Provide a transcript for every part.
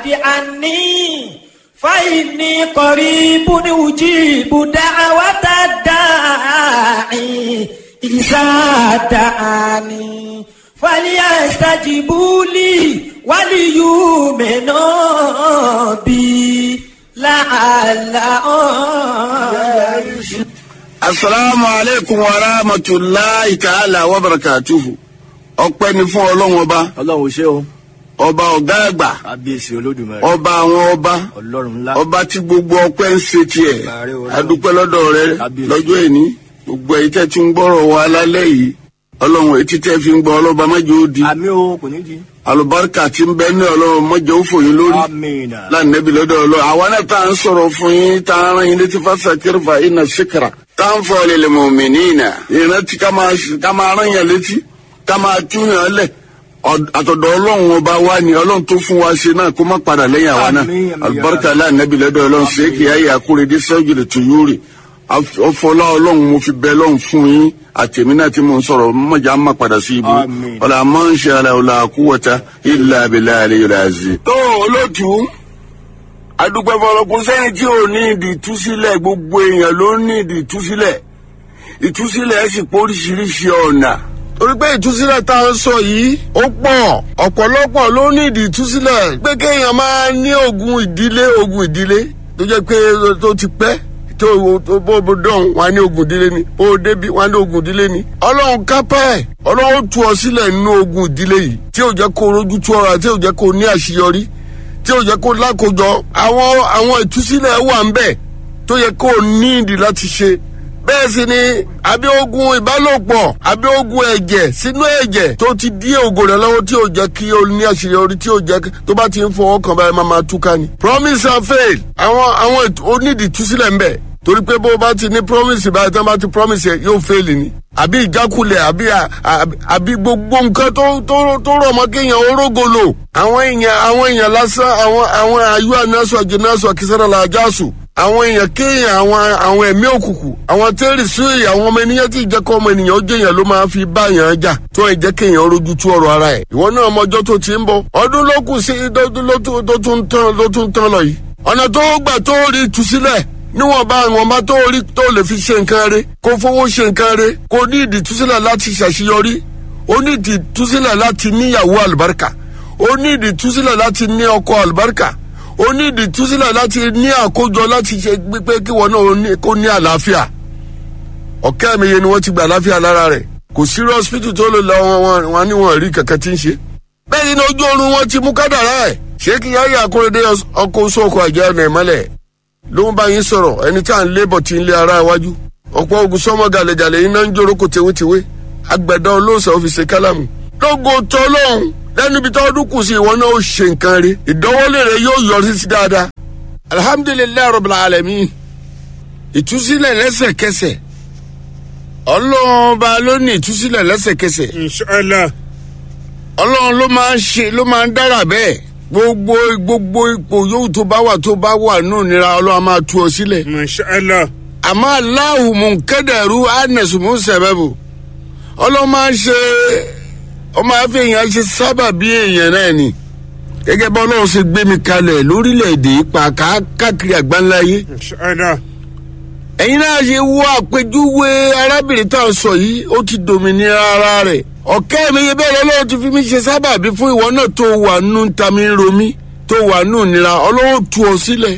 عني فإني قريب أجيب دعوة الداعي إذا دعاني فليستجيبوا لي وليؤمنوا بي لعلهم asalaamu aleykum wa rahmatulahi ta'ala wa barakatuhu ọpẹ́ ni fún Ọlọ́run ọba ọlọ́run ṣé o ọba ọ̀gá àgbà kábíyèsí olódùmarè ọba àwọn ọba ọlọ́run ńlá ọba tí gbogbo ọpẹ́ ń ṣe tiẹ̀ Ààrẹ Ọlọ́run. adúpẹ́ lọ́dọ̀ rẹ Kábíyèsí. lọ́jọ́ èní gbogbo èyí tẹ́ ti ń gbọ́rọ̀ wa lálẹ́ yìí Ọlọ́run etí tẹ́ fi ń gbọ́ ọlọ́ba mọ́jọ́ ó di àmì o kò ní di alùbáríkà tí ń bẹ ní Ọlọ́run mọ́jọ́ ó fòyín lórí amina lánàbí lọ́dọ̀ Ọlọ́run àwa náà tá à ń sọ̀rọ̀ fún yín tá à ń rán yín létí fásakiri fa iná síkìrà tá à ń fọ lil mu'minina ìrántí ká máa ká máa rán yàn létí ká máa túyàn lẹ̀ Ọ̀d- àtọ̀dọ̀ Ọlọ́run ọba wa ni Ọlọ́run tó fún wa ṣe náà kó má padà lẹ́yìn àwa náà Àmín, àmín, alùbáríkà ya lánàbí lọ́dọ̀ Ọlọ́run ṣèkì ayé àkúrẹ́dẹ́ sẹ́jùlẹ̀ tó yúrì ọfọlá Ọlọ́run mo fi bẹ Ọlọ́run fún yín àtẹ̀mí náà tí mo ń sọ̀rọ̀ mọ̀jà má padà sí ibu Àmín. ọ̀là máa ń ṣe ara ọ̀là àkúwọ̀ta ilà abilà àlẹ́ yọ̀lá àzì. tó olóòtú adúpẹ́ fọlọ́kùn sẹ́ni tí ò ní ìdí ìtúsílẹ̀ gbogbo èèyàn ló ní ìdí ìtúsílẹ̀ ìtúsílẹ̀ sì pé oríṣiríṣi ọ̀nà. torí pé ìtúsílẹ̀ tá a ń sọ yìí ó pọ̀ ọ̀pọ̀lọpọ̀ ló ní ìdí ìtúsílẹ̀ pé kéèyàn máa ní ogun ìdílé ogun ìdílé tó jẹ́ pé tó ti pẹ́ tó tó bó bó dọ̀hún wà ní ogun ìdílé ni bó o débi wà ní ogun ìdílé ni. ọlọ́run kápá ẹ̀ ọlọ́run tú ọ sílẹ̀ nínú ogun ìdílé yìí tí ò jẹ́ kó rojú tú ọ̀rọ̀ tí ò jẹ́ kó ní àṣeyọrí tí ò jẹ́ kó lákòjọ àwọn àwọn ìtúsílẹ̀ wà ń bẹ̀ tó yẹ kó ní ìdí láti ṣe bẹ́ẹ̀ sì ni àbí ogun ìbálòpọ̀ àbí ogun ẹ̀jẹ̀ sínú ẹ̀jẹ̀ tó ti dí ògo rẹ̀ lọ́wọ́ tí ò jẹ́ kí o ní àṣeyọrí tí ò jẹ́ kí- tó bá ti ń fọwọ́ kàn báyìí máa máa túká ni. promise and fail àwọn àwọn ètò- onídìí túsílẹ̀ ń bẹ̀ torí pé bó o bá ti ní promise báyìí tí wọ́n bá ti promise yẹ yóò fail ni àbí ìjákulẹ̀ àbí à- àbí- àbí gbogbo nǹkan tó tó tó rọ̀ mọ́ kéèyàn orógolo àwọn èèyàn àwọn èèyàn lásán àwọn àwọn ayú ànásù àjẹnásù àkísára làjásù àwọn èèyàn kéèyàn àwọn àwọn ẹ̀mí òkùnkùn àwọn tẹ́rì sí èyí àwọn ọmọ ènìyàn tí ìjẹ́kọ̀ ọmọ ènìyàn ó jẹ́yàn ló máa fi bá yàn jà tó ẹ̀ jẹ́ kéèyàn rojú tú ọ̀rọ̀ ara ẹ̀ ìwọ náà mọjọ́ tó ti ń bọ̀ ọdún ló kù sí ló ló tún tó tún tán ló tún tán lọ yìí ọ̀nà tó gbà tó rí ìtúsílẹ̀ níwọ̀n bá àwọn ọmọ tó rí tó lè fi ṣe nǹkan rẹ̀ kó fowó ṣe nǹkan rẹ̀ kó ní ìdí ìtúsílẹ̀ láti ṣàṣeyọrí ó ní ìdí ìtúsílẹ̀ láti níyàwó àlùbáríkà ó ní ìdí ìtúsílẹ̀ láti ní ọkọ àlùbáríkà ó ní ìdí ìtúsílẹ̀ láti ní àkójọ láti ṣe pé kí wọn náà ó ní- kó ní àlàáfíà ọ̀kẹ́ mi yẹn ni wọ́n ti gba àlàáfíà lára rẹ̀ kò sí hospital tó lè lọ wọn wọn wọn ní wọn rí kankan tí ń ṣe. bẹ́ẹ̀ ni ojú oorun wọn ti mú kádàrá ẹ̀ ṣé kí yáyà akóredé ọkọ̀ oṣù ọkọ̀ àjẹ́ ọ̀nà ìmọ́lẹ̀ ló ń bá yín sọ̀rọ̀ ẹni tí à ń lébọ̀ tí ń lé ara iwájú ọ̀pọ̀ ogun sọ́mọ gàlẹ́gàlẹ́ iná ń jórókò tewétewé agbẹ̀dọ̀ olóòsà òfìsè kálámù lógo tọ́ lọ́hùn lẹ́nu ibi tó ọdún kù sí ìwọ náà ó ṣe nǹkan rí ìdánwọ́lé rẹ yóò yọrí sí dáadáa alhamdulilayi rabbil alamin ìtúsílẹ̀ lẹ́sẹ̀kẹsẹ̀ ọlọ́run ọba ló ní ìtúsílẹ̀ lẹ́sẹ̀kẹsẹ̀ inshallah ọlọ́run ló máa ń ṣe ló máa ń dára bẹ́ẹ̀ gbogbo gbogbo ipò yòówù tó bá wà tó bá wà nù nira ọlọ́run á máa tú ọ sílẹ̀ inshallah àmọ́ aláwù mùkẹ́dẹ̀rú ánẹ̀sùmù sẹ̀bẹ̀bù ọlọ́run máa ń ṣe ọmọ afẹ́ èèyàn ṣe sábà bí èèyàn náà ni gẹ́gẹ́ bá ọlọ́run ṣe gbé mi kalẹ̀ lórílẹ̀‐èdè ipa káàkiri àgbáńláyé inshallah ẹ̀yin náà ṣe wo àpèjúwe arábìnrin tá à ń sọ yìí ó ti dòmìnira ara rẹ̀ ọ̀kẹ́ mi yẹ bẹ́ẹ̀ lọ́wọ́ ti fi mí ṣe sábàbí fún ìwọ náà tó wà nù tami ń romí tó wà nù nira ọlọ́wọ́ tu ọ sílẹ̀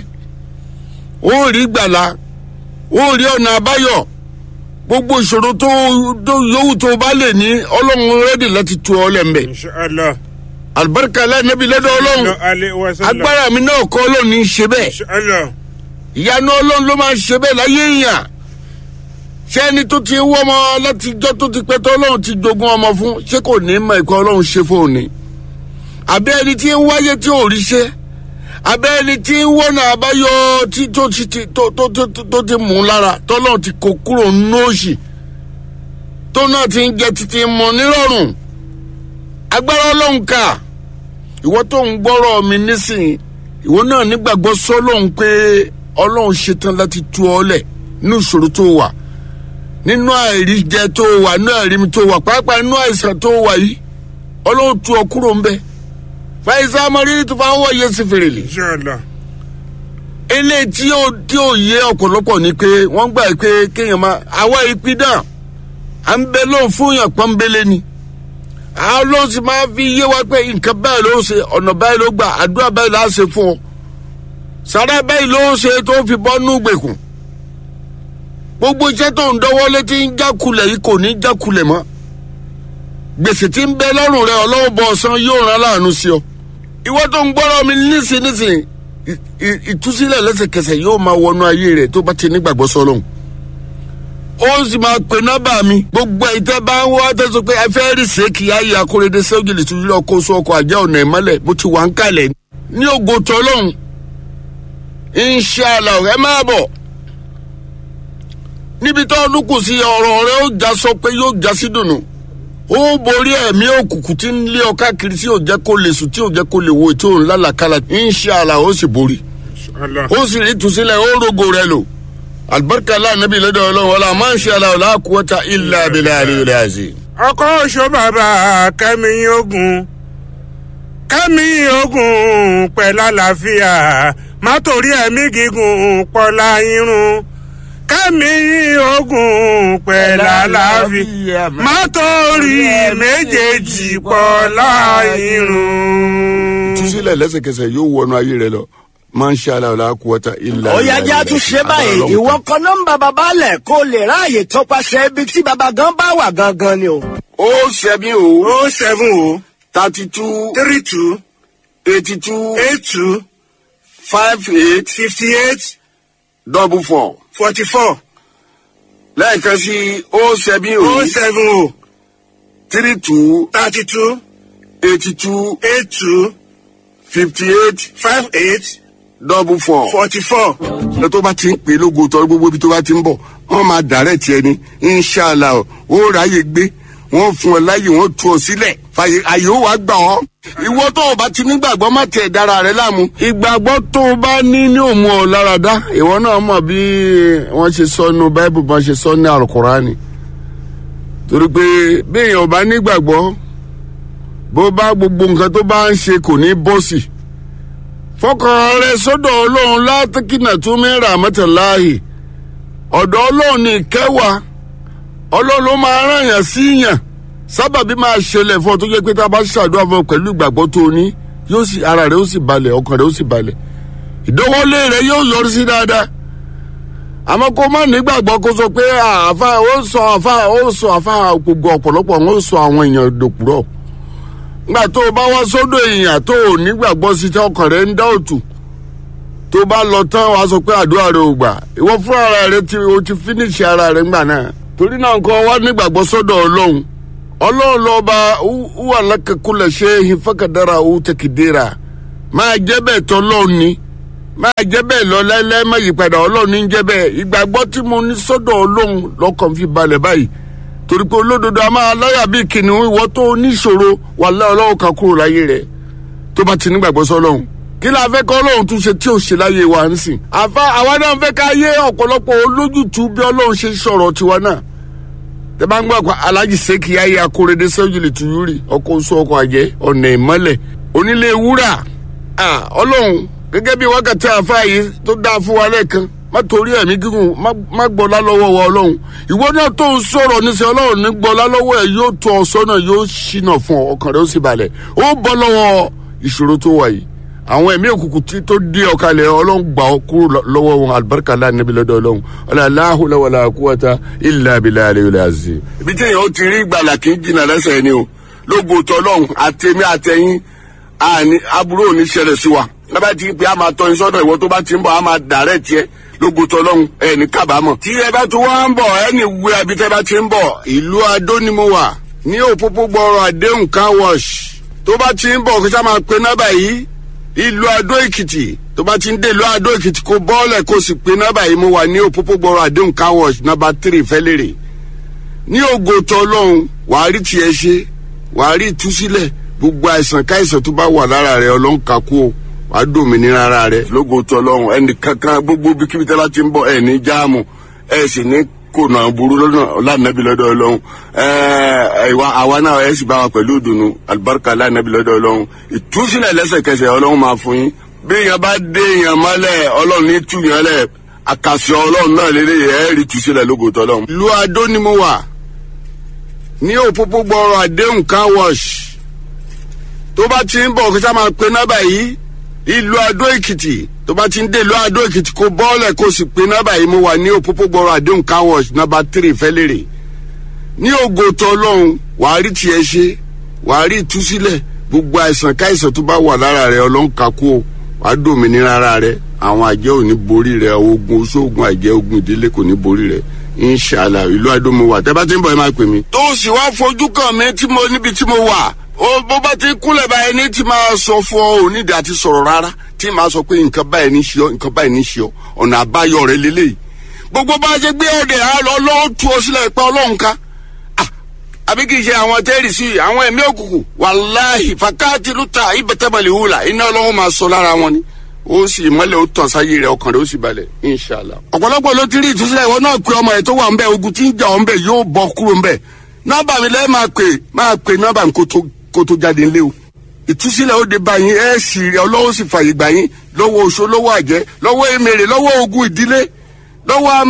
ó rí gbàlà ó rí ọ̀nà àbáyọ gbogbo ìṣòro tó tó yòówù tó bá lè ní ọlọ́run rẹ́dì láti tu ọ lẹ́m̀bẹ̀ inshallah àlùbáríkà lẹ́nẹ́bí lọ́dọ̀ ọlọ́run alẹ́ wa sallam agbára mi náà kọ́ ọlọ́run ní í ṣe bẹ́ẹ̀ inshallah ìyanu ọlọ́run ló máa ń ṣe bẹ́ẹ̀ láyé èèyàn ṣé ẹni tó ti wọ́ ọmọ látijọ́ tó ti pẹ́ tó ọlọ́run ti jogún ọmọ fún ṣé kò ní mọ ìkọ́ ọlọ́run ṣe fóun ni àbẹ́ ẹni tí ń wáyé tí ò rí ṣe àbẹ́ ẹni tí ń wọ́nà àbáyọ tí tó ti ti tó tó tó tó- tó ti mú un lára tọ́lọ́run ti kó kúrò nóòṣì tó náà ti ń jẹ títí mọ nírọ̀rùn agbára ọlọ́run kà ìwọ tó ń gbọ́rọ̀ mi nísìnyí ìwọ náà nígbàgbọ́ sọ́lọ́hún pé ọlọ́run ṣetán láti tú ọ lẹ̀ nínú ìṣòro tó wà nínú àìríjẹ tó wà nínú àìrími tó wà pàápàá nínú àìsàn tó wà yìí ọlọ́run tú ọ kúrò ń bẹ fàyísà mọ́rí tó fà wọ́ yé sí fèrèlè inshallah eléyìí tí ó tí ó yé ọ̀pọ̀lọpọ̀ ni pé wọ́n gbà pé kéèyàn máa àwa ìpín náà à ń bẹ lóun fún yàn pọ́nbélé ni àwọn ló sì máa fi yé wa pé nǹkan báyìí ló ṣe ọ̀nà báyìí ló gbà àdúrà báyìí là á ṣe fún ọ sàrà báyìí ló ṣe tó fi bọ́ nú gbèkùn gbogbo iṣẹ́ tó ń dọ́wọ́ létí ń jákulẹ̀ yìí kò ní jákulẹ̀ mọ́ gbèsè tí ń bẹ lọ́rùn rẹ ọlọ́wọ́ bọ̀ ọ̀sán yóò rán láàánú sí ọ ìwọ tó ń gbọ́rọ̀ mi nísìn nísìn ì- ì- ìtúsílẹ̀ lẹ́sẹ̀kẹsẹ̀ yóò máa wọnú ayé rẹ̀ tó bá ti nígbàgbọ́ sọ́lọ́hún ó sì máa pè nọ́bà mi gbogbo ìtẹ́ bá ń wá tẹ́sán pé ẹ fẹ́ rí sèkì ayé akóredé sẹ́wọ́jìlì tó yílọ kó sọ ọkọ̀ àjẹ́ ọ̀nà ìmọ́lẹ̀ bó ti wà ń kalẹ̀ ní ògo tọ́lọ́hún inshallah ẹ máa bọ̀ níbi tó ọdún kù sí ọ̀rọ̀ rẹ ó já sọ pé yóò já sí dùnú ó borí ẹ̀mí òkùnkùn tí ń lé ọ káàkiri tí ò jẹ́ kó lè sùn tí ò jẹ́ kó lè wo ètò òun lálàkàlà inshallah ó sì borí inshallah ó sì rí ìtúsílẹ̀ ó rogo rẹ lò alibarika lánàbí lọ́dọ̀ ọlọ́run wọlé máa ń ṣe aláwọ̀ láàkúwọ́ta ilà abilà àríwá àzì. ọkọ oṣù bàbá kẹmi ogun kẹmi ogun pẹ̀lú àlàáfíà má torí ẹ̀mí gígùn pọ̀lá irun kẹmi ogun pẹ̀lú àlàáfíà má torí méjèèjì pọ̀lá irun. ìtúsílẹ̀ lẹ́sẹ̀kẹsẹ̀ yóò wọnú ayé rẹ lọ máa ń ṣe aláwọ̀ láàkúwọ́ta ilà ó yá jẹ́ àtúnṣe báyìí ìwọ kan nọ́mbà bàbá lẹ̀ kó lè ráàyè tọpasẹ̀ ibi tí bàbá gan bá wà gangan ni o. ó ṣẹ́bi o o seven o thirty two three two eighty two eight two five eight fifty eight double four forty four lẹ́ẹ̀kan sí ó ṣẹ́bi o o seven o three two thirty two eighty two eight two fifty eight five eight double four. forty four. lọ tó bá ti ń pè é lógo tọrọ gbogbo ibi tó bá ti ń bọ̀ wọ́n máa dàrẹ́ tiẹ̀ ni inṣàlá o ó ráyè gbé wọ́n fún ọ láyè wọ́n tú ọ sílẹ̀ fàyè àyè ó wàá gbà ọ́. ìwọ tó o bá ti nígbàgbọ́ má tẹ̀ dára rẹ láàmú. ìgbàgbọ́ tó o bá ní ní òmu ọ lára dá ìwọ náà mọ̀ bí wọ́n ṣe sọ nínú báíbù bọ́n ṣe sọ ní àlùkùránì. torí pé bí èèyàn ò bá nígbàgbọ́ bó bá gbogbo nǹkan tó bá ń ṣe kò ní bọ́sì fọkàn rẹ sọdọ ọlọrun látìkínà tún mẹ́ra mẹ́tàláàyè ọ̀dọ̀ ọlọ́run ní ìkẹwàá ọlọ́run ló máa rán yàn sí yàn sábàbí máa ṣẹlẹ̀ fún ọ tó jẹ́ pé tá a bá ṣàdúrà fún ọ pẹ̀lú ìgbàgbọ́ tó o ní yóò sì ara rẹ ó sì balẹ̀ ọkàn rẹ ó sì balẹ̀ ìdánwọ́lé rẹ yóò yọrí sí dáadáa àmọ́ kó má nígbàgbọ́ kó sọ pé àfa ó sọ àfa ó sọ àfa gbogbo ọ̀pọ̀lọpọ̀ ó sọ àwọn èèyàn dòpùrọ̀ ngbà tó o bá wá sódò èèyàn tó o nígbàgbọ́ sí tí ọkàn rẹ ń dá òtù tó o bá lọ tán wàá sọ pé àdúrà rẹ ò gbà ìwọ fún ara rẹ tí o ti fínísì ara rẹ ńgbà náà torí náà nǹkan wá nígbàgbọ́ sọ́dọ̀ ọlọ́run ọlọ́run lọ́ba wà lákàkúlẹ̀ ṣe é fẹ́kàdára ó tẹ̀kìdéra máa jẹ́ bẹ́ẹ̀ tọ́ ọlọ́run ni máa jẹ́ bẹ́ẹ̀ lọ láíláí má yípadà ọlọ́run ní jẹ́ bẹ́ẹ̀ ìgbàgbọ́ tí mo ní sọ́dọ̀ ọlọ́run lọ́kàn fi balẹ̀ báyìí torí pé olódodo a máa láyà bíi kìnìún ìwọ tó níṣòro wà láyà ọlọ́run kan kúrò láyé rẹ̀ tó bá ti nígbàgbọ́ sọ́lọ́run kí la fẹ́ kọ́ ọlọ́run tún ṣe tí ò ṣe láyé wa ń sìn àfa àwa náà fẹ́ ká yé ọ̀pọ̀lọpọ̀ olójútu bí ọlọ́run ṣe sọ̀rọ̀ tiwa náà tẹ bá ń gbọ́ àpá alájì sẹ́kì ayé akóredé sẹ́yìnlẹ̀ tuyúrì ọkọ̀ oṣù ọkọ̀ àjẹ́ ọ̀nà ìmọ́lẹ̀ onílé wúrà ọlọ́run gẹ́gẹ́ bí wákàtí àfa yìí tó dáa fún wa lẹ́ẹ̀kan má torí ẹ̀mí gígùn má gbọ́lá lọ́wọ́ wa ọlọ́run ìwọ náà tó ń sọ̀rọ̀ níṣẹ́ ọlọ́run ní gbọ́lá lọ́wọ́ ẹ̀ yóò tó ọ sọ́nà yóò ṣìnà fún ọ ọkàn rẹ ó sì balẹ̀ ó bọ́ lọ́wọ́ ìṣòro tó wà yìí àwọn ẹ̀mí òkùnkùn tí tó dé ọ̀kalẹ̀ ọlọ́run gbà ọ kúrò lọ́wọ́ wọn alibarika láàrin níbi lọ́dọ̀ ọlọ́run ọ̀làláhùn wàlà kúwàtà ilà abilà àlẹ́ àzì. ibi tí èèyàn ó ti rí ìgbàlà kì í jìnnà lẹ́sẹ̀ ni o lógo tọ́lọ́run àtẹ̀mí àtẹ̀yìn àní aburú ò ní ṣẹlẹ̀ sí wa lábàá ti pé a máa tọ́ iṣọ́nà ìwọ tó bá ti ń bọ̀ a máa dàrẹ́ tiẹ̀ lógo tọ́lọ́hún ẹ̀ ní kábàámọ̀. tí ẹ bá tún wá ń bọ̀ ẹ ní wú ẹbí tẹ́ bá ti ń bọ̀. ìlú adó ni mo wà ní òpópó gbọ́rọ̀ àdéhùn car wash tó bá ti ń bọ̀ kó sá máa pe nọ́bà yìí ìlú adó èkìtì tó bá ti ń dé ìlú adó èkìtì kó bọ́ọ̀lẹ̀ kó sì pe nọ́bà yìí mo wà ní òpópó gbọ́rọ̀ àdéhùn car wash nọ́bà tírì fẹ́lẹ́rẹ̀ ní ògo tọ́lọ́hún wàá rí tiẹ̀ ṣe wàá rí ìtúsílẹ̀ gbogbo àìsàn káìsàn tó bá wà lára rẹ̀ ọlọ́nkàkú o wà á dòmìnira ara rẹ lógo tọlọ́run ẹnì kankan gbogbo bíkíbi tẹ́lá ti ń bọ̀ ẹ̀ ní jáàmù ẹ̀ sì ní kó nà burú lọ́nà lánàbí lọ́dọ̀ ọlọ́run ẹ̀ẹ́ ìwà àwa náà ẹ̀ sì bá wa pẹ̀lú ìdùnnú alibarika lánàbí lọ́dọ̀ ọlọ́run ìtúsílẹ̀ lẹ́sẹ̀kẹsẹ̀ ọlọ́run máa fún yín bí èèyàn bá dé èèyàn mọ́lẹ̀ ọlọ́run ní tú yẹn lẹ̀ àkàsọ̀ ọlọ́run náà lélẹ̀ ẹ̀ rí túsílẹ̀ lógótọ́ ọlọ́run. lu adó ni mo wà ní òpópó gbọ́rọ̀ àdéhùn car wash tó bá ti ń bọ̀ kí sá máa pe nọ́bà yìí ìlú adó èkìtì tó bá ti ń dé ìlú adó èkìtì kó bọ́ọ̀lẹ̀ kó sì pe nọ́bà yìí mo wà ní òpópó gbọ́rọ̀ àdéhùn car wash nọ́bà tírì fẹ́lẹ́rẹ̀ ní ògòtò ọlọ́run wàá rí tiẹ̀ ṣe wàá rí ìtúsílẹ̀ gbogbo àìsàn káìsàn tó bá wà lára rẹ ọlọ́run kakú o wàá dòmìnira ara rẹ àwọn àjẹ́ ò ní borí rẹ ogun oṣoògùn àjẹ́ ogun ìdílé kò ní borí rẹ inshala ìlú adómo wà tẹ́ bá ti ń bọ̀ ẹ máa pè mí. tó o sì wá fojú kàn mí tí mo níbi tí mo wà ó bó bá ti kúnlẹ̀ báyìí ní tí máa sọ fún ọ onídìí àti sọ̀rọ̀ rárá tí máa sọ pé nǹkan báyìí ní ṣe ọ nǹkan báyìí ní ṣe ọ ọ̀nà àbáyọ rẹ lélẹ́yìí gbogbo bá a ṣe gbé ọdẹ ọlọ́run tú ọ sílẹ̀ pé ọlọ́run ká àbí kì í ṣe àwọn tẹ́rì sí i àwọn ẹ̀mí òkùnkùn wàláhì fàkáàtì lùtà ìbẹ̀tẹ̀mọ̀lì hùlà iná ọlọ́run máa sọ lára wọn ni ó sì mọ́lẹ̀ ó tàn sáyé rẹ̀ ọkàn rẹ̀ ó sì balẹ̀ inṣàlá. ọ̀pọ̀lọpọ̀ ló ti rí ìtúsílẹ̀ ìwọ náà pé ọmọ ẹ̀ tó wà ń bẹ̀ ogun tí ń jà ọ́ ń bẹ̀ yóò bọ́ kúrò ń bẹ̀ nọ́mbà mi lẹ́ẹ̀ máa pè máa pè nọ́mbà mi kó tó jáde ńlẹ́ o ìtúsílẹ̀ ó de bá yín ẹ̀ sì rí ọlọ́wọ́ sì fàyè gbà yín lọ́wọ́ oṣó lọ́wọ́ àjẹ́ lọ́wọ́ èmèrè lọ́wọ́ ogun ìdílé lọ́wọ́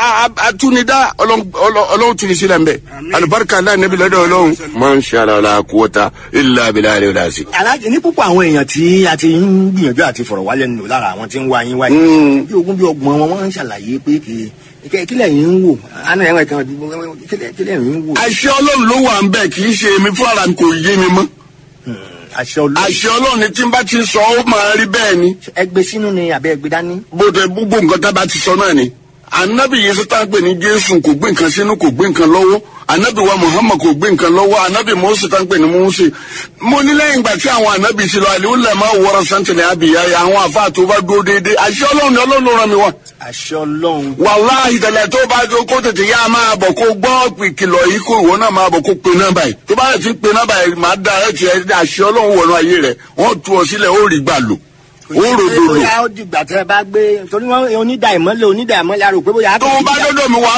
atúnidá ọlọ́run tún ní sílẹ̀ ń bẹ̀ alibarika aláì nẹ́bí lọ́dọ̀ ọlọ́run. máa ń ṣe ara la kúwọ́ta ilé abilá rẹ̀ rà sí. aláàjì ní púpọ̀ àwọn èèyàn tí a ti ń gbìyànjú àti fọ̀rọ̀ wálẹ̀ nù lára àwọn tí ń wá yín wáyé bí ogún bí ọgbọ̀n wọn wọ́n ń ṣàlàyé pé kì í kílẹ̀ yín ń wò àná ẹ̀wọ̀n kan kílẹ̀ yín ń wò. àṣẹ ọlọ́run ló wà ń bẹ̀ kì í ṣe èmi fúnra mi kò yé mi mọ́. àṣẹ olóòrùn àṣẹ ọlọ́run ni tí n bá ti sọ ó máa rí bẹ́ẹ̀ ni. ẹgbẹ́ sínú ni àbẹ́ ẹgbẹ́ dání. bó tẹ gbogbo nǹkan tá a bá ti sọ náà ni anabi yesu tá a gbé ní jésù kò gbé nǹkan sínú kò gbé nǹkan lọ́wọ́ anabi wa muhammad kò gbé nǹkan lọ́wọ́ anabi mose tá a gbé ní mose mo ní lẹ́yìn ìgbà tí àwọn anabi ti lọ àlè ó lẹ̀ máa wọra santini abiya yẹ àwọn afa tó bá dúró déédéé àṣẹ ọlọ́run ni ọlọ́run ló ràn mí wá. àṣẹ ọlọ́run. wàláhì tẹ̀lẹ̀ tó bá tó kó tètè yá máa bọ̀ kó gbọ́ ìkìlọ̀ yìí kó ìwọ náà máa bọ̀ kó pe nọ́mbà yìí tó bá yẹ ti pe nọ́mbà yìí máa da ẹ̀ tiẹ̀ àṣẹ ọlọ́run wọnú ayé rẹ̀ wọ́n tú ọ sílẹ̀ ó rí gbà lò ó ròdò lò. bóyá ó dìgbà tẹ bá gbé torí wọn onídàá ìmọ́lẹ̀ onídàá ìmọ́lẹ̀ àrò pé bóyá. tó o bá dọ́dọ̀ mi wá